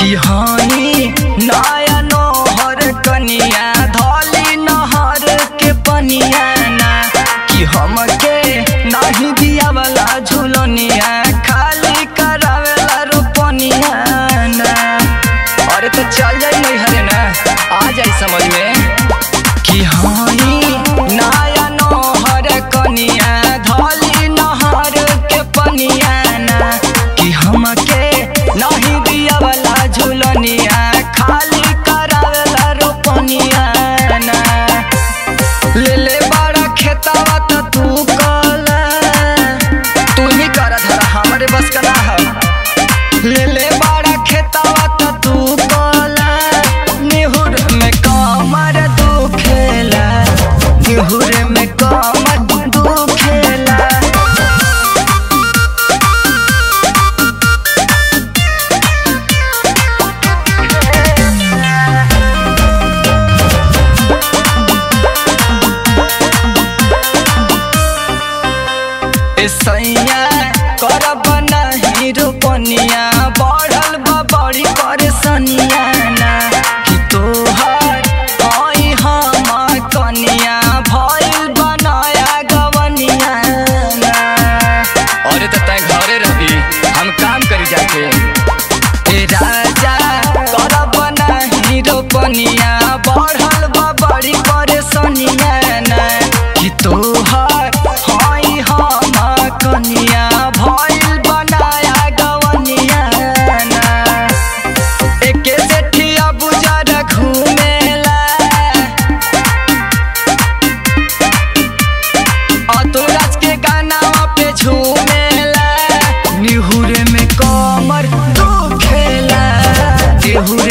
कि हाई नया नोहर कनिया धली नहर के पनिया ना कि हमके नाही दिया वाला झुलनिया खाली करावेला रोपनिया ना अरे तो चल जाई नहीं हरे ना आ जाई समझ में कि हाई नया नहर कनिया धली नहर के पनिया ना कि हमके नहीं दिया वाला झुलनिया खाली करावेला रोपनिया ना ले ले बड़ा खेतावा त तू कला तू ही कर धरा हमरे बस का ना है ले ले बड़ा खेतावा त तू कला निहुर में कमर दुखेला निहुर में कमर दुखेला ए सैया करब नहीं रोपनिया बढ़ल बा बड़ी परेशानिया ना कि तोहर आई हम कनिया भइल बनाया गवनिया ना अरे तो तै घरे रही हम काम करी जाके ए राजा करब नहीं रोपनिया बढ़ल बा बड़ी परेशानिया ना कि तोहर हई हम कनिया भइल बनाया गवनिया ना एके सेठिया बुजर घुमेला अतुराज के गाना पे झूमेला निहुरे में कमर दुखेला निहुरे